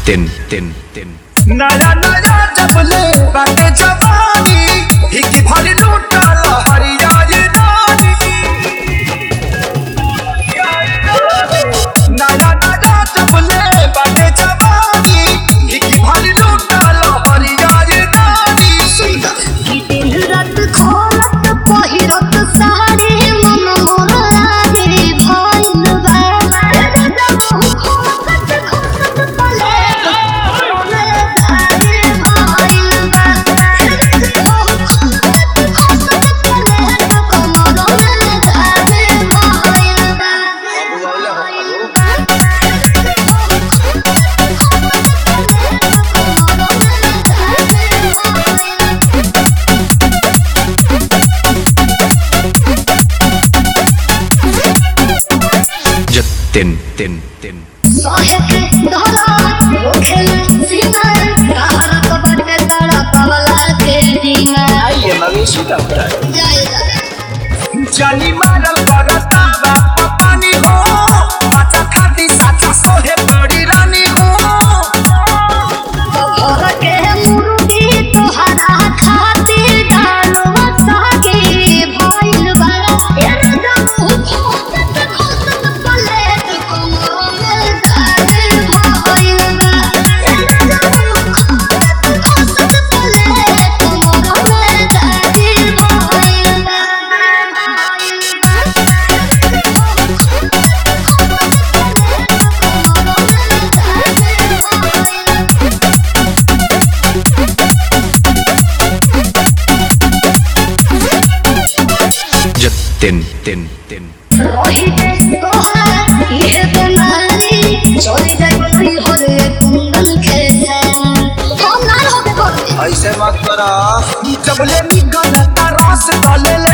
tin tin tin नया नया जबले बाटे जवानी हिकी भरी लूटल हरिया ये नानी नया नया जबले बाटे जवानी हिकी भरी लूटल हरिया ये नानी कि दिन रात खोलत पहिरत साड़ी मन मोर आगे भइल बा एकदम खोलत खोलत पले मोरे आगे भइल बा एकदम खोलत खोलत पले कमर में आगे भइल बा j tin tin tin साहेब धरा ओखेल सीना तारा कपट तारा कवला के दीना आइए मवेशी डॉक्टर जाएगा जानी मारल करता बाप पानी हो बाचा खाती साचा सोहे बड़ी रानी हो घर के मुर्गी तोहरा खातिर डालवा सागे भइल बा एकदम खोसत खोसत पलेट कमर में धागे भइल बा एकदम खोसत खोसत पलेट कमर में धागे भइल बा j tin tin tin Rohit तोहार ये बनानी चोरी जाई होले कुंडल के हम ना होबे करते ऐसे मत करा जबले निकलता रस डाले